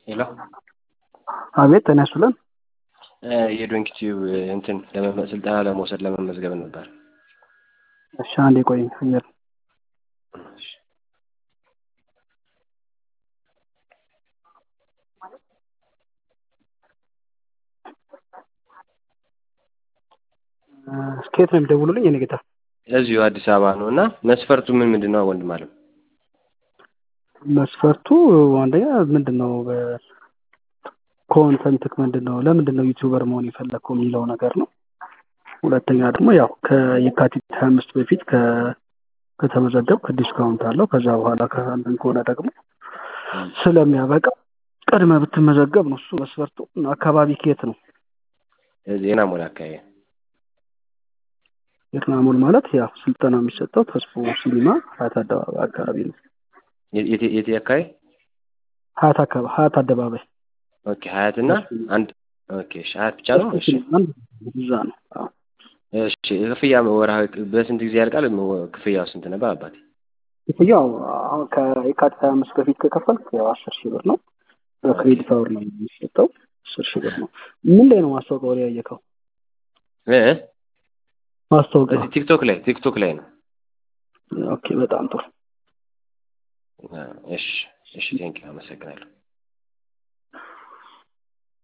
ሄሎ አቤት ጤና ይስጥልን። የዶንኪ ቲዩብ እንትን ለመመ- ስልጠና ለመውሰድ ለመመዝገብ ነበር። እሺ አንዴ ቆይ አየር ከየት ነው የሚደውሉልኝ? የኔ ጌታ እዚሁ አዲስ አበባ ነው እና መስፈርቱ ምን ምንድን ነው ወንድም አለም? መስፈርቱ አንደኛ ምንድን ነው ኮንተንትክ ምንድን ነው ለምንድን ነው ዩቲዩበር መሆን የፈለግከው የሚለው ነገር ነው። ሁለተኛ ደግሞ ያው ከየካቲት ሀያ አምስት በፊት ከ- ከተመዘገብክ ዲስካውንት አለው። ከዛ በኋላ ከአንድን ከሆነ ደግሞ ስለሚያበቃ ቀድመ ብትመዘገብ ነው እሱ መስፈርቱ። አካባቢ ከየት ነው? ዜና ሞላ አካባቢ ኤርናሞል ማለት ያው ስልጠና የሚሰጠው ተስፎ ሲኒማ ሀያት አደባባይ አካባቢ ነው። የት የት- የት አካባቢ? ሀያት አካባቢ ሀያት አደባባይ ኦኬ ሀያት እና አንድ ኦኬ እሺ ሀያት ብቻ ነው። እሺ አንድ እዛ ነው። አዎ እሺ ክፍያ ወርሃዊ በስንት ጊዜ ያልቃል? ክፍያው ስንት ነበር አባቴ? ክፍያው አሁን ከየካቲት ሀያ አምስት በፊት ከከፈልክ ያው አስር ሺህ ብር ነው። በክሬዲት አወር ነው የሚሰጠው። አስር ሺህ ብር ነው። ምን ላይ ነው ማስታወቂያው ላይ ያየከው? እ ማስታወቂያው እዚህ ቲክቶክ ላይ ቲክቶክ ላይ ነው። ኦኬ፣ በጣም ጥሩ። እሺ እሺ ቴንኪው አመሰግናለሁ።